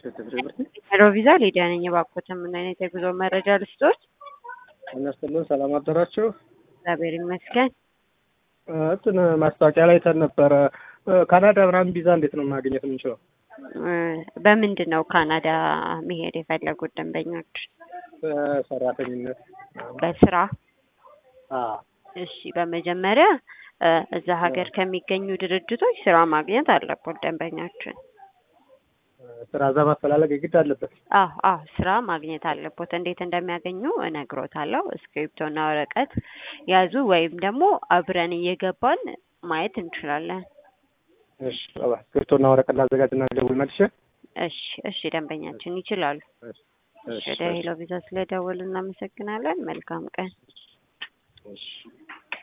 ሄሎ ቪዛ ሊዲያ ነኝ። እባክዎትን ምን አይነት የጉዞ መረጃ ልስጦት? እነስትልን ሰላም አደራችሁ። እግዚአብሔር ይመስገን። እንትን ማስታወቂያ ላይ ተን ነበረ ካናዳ ምናምን ቪዛ እንዴት ነው ማግኘት የምንችለው? እ በምንድን ነው ካናዳ መሄድ የፈለጉት ደንበኞች? በሰራተኝነት በስራ? አዎ። እሺ፣ በመጀመሪያ እ እዛ ሀገር ከሚገኙ ድርጅቶች ስራ ማግኘት አለቦት ደንበኛችን። ስራ እዛ ማፈላለግ የግድ አለበት። አዎ አዎ ስራ ማግኘት አለቦት። እንዴት እንደሚያገኙ እነግሮታለሁ። እስክሪፕቶና ወረቀት ያዙ፣ ወይም ደግሞ አብረን እየገባን ማየት እንችላለን። እሺ፣ እስክሪብቶና ወረቀት ላዘጋጅና ደውል መልሼ። እሺ እሺ፣ ደንበኛችን ይችላሉ። እሺ፣ ወደ ሄሎ ቪዛ ስለደወሉ እናመሰግናለን። መልካም ቀን። እሺ